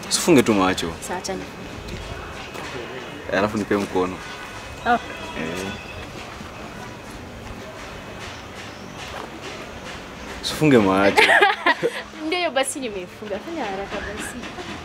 Sifunge tu macho. Sasa acha ni. Eh, Alafu nipe mkono. Oh. Eh. Sifunge macho. Ndio hiyo basi nimefunga. Fanya haraka basi.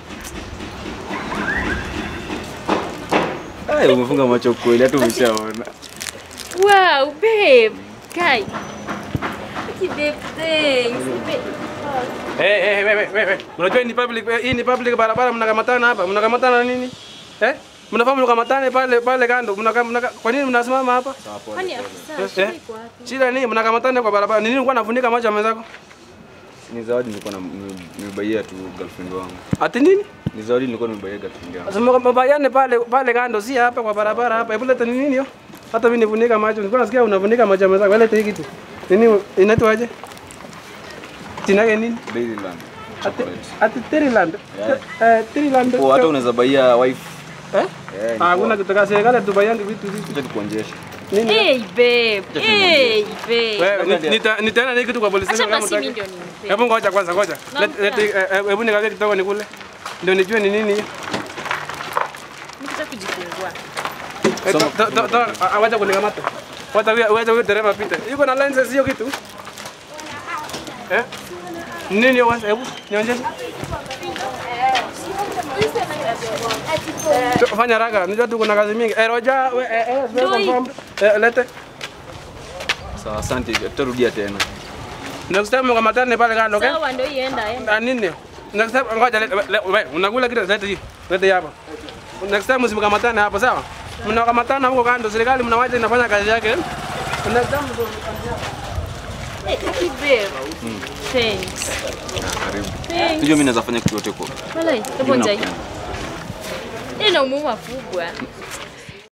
Ai, umefunga macho kweli hata umeshaona. Wow, babe. Kai. Thank you, babe. Thanks. Babe. Eh, eh, wewe wewe. Unajua hii ni public eh, hii ni public barabara mnakamatana hapa. Mnakamatana nini? Eh? Mnafahamu mnakamatane pale pale kando. Mnaka, mnaka, kwa nini mnasimama hapa? Kwani afisa Eh? shida iko wapi? Shida nini? Mnakamatana kwa barabara. Nini ulikuwa unafunika macho ya mwenzako? Ni zawadi nilikuwa na nimebaia tu girlfriend wangu. Ati nini? Ni zawadi nilikuwa nimebaia girlfriend yangu. Sasa mbayane pale pale kando si hapa kwa barabara hapa. Hebu leta nini hiyo? Hata mimi nifunika macho. Nilikuwa nasikia unafunika macho ya mwenzako. Leta hii kitu. Nini inaitwaje? Jina yake nini? Dairyland. Ati Chocolate. ati Tiriland. Yeah. Eh, Tiriland. Oh, hata unaweza baia wife. Eh? Eh, Ah, kuna kutoka serikali tubayane vitu hivi. Acha nikuonjeshe. Nini? Hey, babe. Hey, babe. Wewe ni- nita- nitaenda na hii kitu kwa polisi Acha station kama basi mimi utaki. ndio nimpe. Hebu ngoja kwanza, ngoja. Naam, Let- let- eh, eh, Hebu nikaweke kidogo nikule. Ndio nijue ni nini hiyo. Nikitaka kujifungua. Eh, to- to- to- to- ah, Wacha kunikamata. Wacha huyo wacha huyo dereva pita. Yuko na license hiyo kitu? Eh? Nini hiyo wacha hebu nionyeshe. Tu- Fanya haraka, unajua tu kuna kazi mingi. Eh, Roja, we- eh, eh, Ndio hii. confirm. Eh, lete. Sawa, asante. Tutarudia tena. Next time mkamatane pale kando, okay? Sawa ndio ienda enda. Na nini? Next time ngoja le- le- we, unakula kitu leta hii. Leta hii hapa. Next time msimkamatane hapo sawa? Mnakamatana huko kando, serikali mnawacha inafanya kazi yake. Next time Hey, thank you, babe. Thanks. Karibu. Thanks. Sijui mimi naweza fanya kitu yote kwa. Walai, hebu Mimi njai. nakupenda. Ina umuhimu mkubwa.